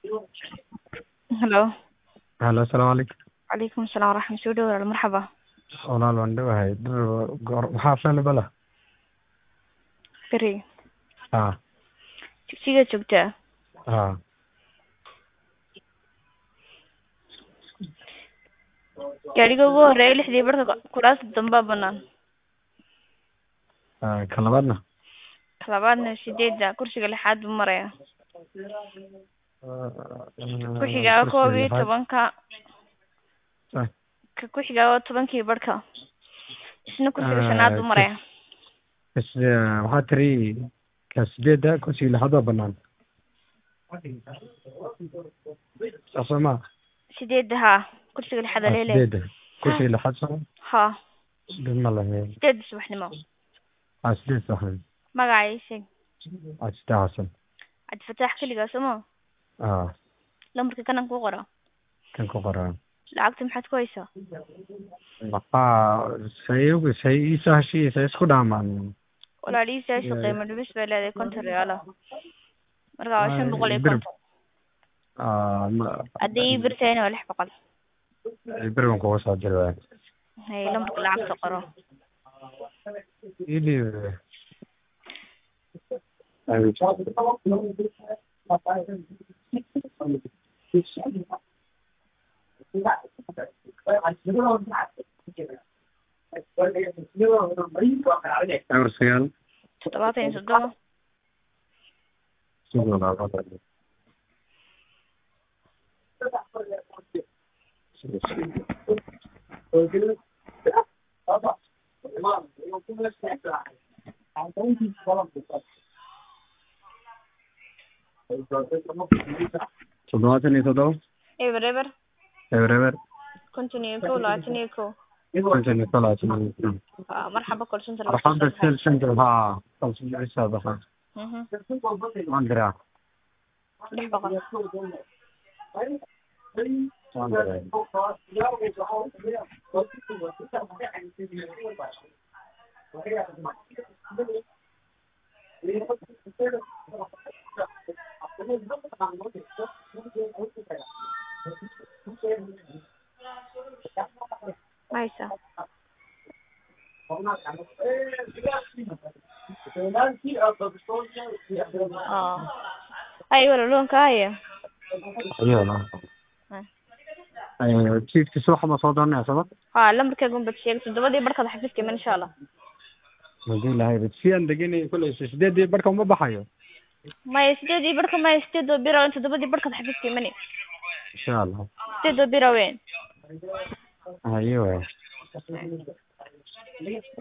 Hello. Halo, asalaamu calaykum. Calaykum asalaam waraxmat soo dhawaad marxaba. Walaal waan dhawahay. Dhir goor maxaa available ah? Beri. Haa, Dugsiga joogtaa. haa. Gaadhiga ugu horeeya lixdii barka kuraasta dambaa banaan. Haa, Ka labaadna? Ka labaadna sideedda kursiga lixaad buu maraya. Ku xigaa koob iyo tobanka. Ah. Ka ku xigaa waa tobankii barka. Isna kursiga shanaad buu maraya. Is waxaa tiri ka sideedda kursiga lixaad waa banaan. Saas ma? Sideedda haa. Kursiga lixaad Ah, ayaa leeyahay. Sideedda. Kursiga lixaad soo Haa. dhib ma lahe. Sideedda subaxnimo. Ah, sideed saxan. Magaca ii sheeg. Ah, sideed xasan. Cabdifataax keligaa soo ma? Ah, Lambarka kanan ku qora. kan ku qoraa. Lacagta maxaad ku haysaa? Maxaa say say ii soo heshiis say isku dhaamaan. walaalihiisa qiimo dhimis bay leedahay konton real ah marka waa shan boqol iyo Bir- konton Ah, ma haddii ii birtayna waa lix boqol berigan kuga soo diri waay. hay lambarka lacagta qoro Ii dhiib. Eber sagaal. toddobaatan iyo toddoba Sidoo labaad. Toddobaatan iyo toddoba. eber eber Eber eber. konton iyo kow labaatan iyo kow Konton iyo labaatan iyo kow. Waa marxaba kolsonta Marxabda sel center haa. Kalsoon isa baxa. Waan diraa. lix boqol Waan diraa. ma haysaa oo hay walaloonka haya Ayuu la. Ay, chiefki subax ma soo doonaya sabab? haa lambarkeega unbad sheeg toddobadii barkada xafiiska iman insha allah Hadii lahayd si aan deganay kulay sideedii barka uma baxayo. maya sideedii barka maya sideedoo bira in toddobadii barkada xafiiska imani Insha Allah. sideedoo bira weyn Ayuu.